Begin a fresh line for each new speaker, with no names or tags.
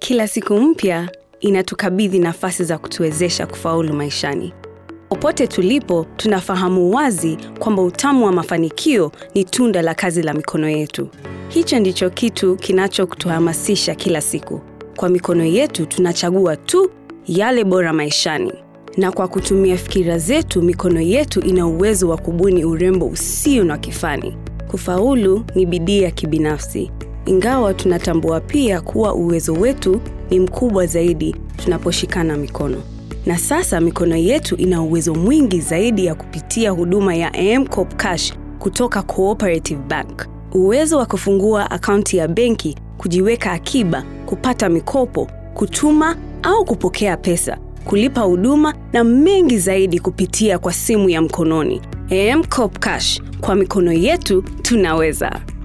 Kila siku mpya inatukabidhi nafasi za kutuwezesha kufaulu maishani. Popote tulipo, tunafahamu wazi kwamba utamu wa mafanikio ni tunda la kazi la mikono yetu. Hicho ndicho kitu kinachotuhamasisha kila siku. Kwa mikono yetu tunachagua tu yale bora maishani, na kwa kutumia fikira zetu, mikono yetu ina uwezo wa kubuni urembo usio na kifani. Kufaulu ni bidii ya kibinafsi, ingawa tunatambua pia kuwa uwezo wetu ni mkubwa zaidi tunaposhikana mikono. Na sasa mikono yetu ina uwezo mwingi zaidi ya kupitia huduma ya M-Kopa Cash kutoka Cooperative Bank. Uwezo wa kufungua akaunti ya benki, kujiweka akiba, kupata mikopo, kutuma au kupokea pesa, kulipa huduma na mengi zaidi kupitia kwa simu ya mkononi. M-Kopa Cash, kwa mikono yetu tunaweza.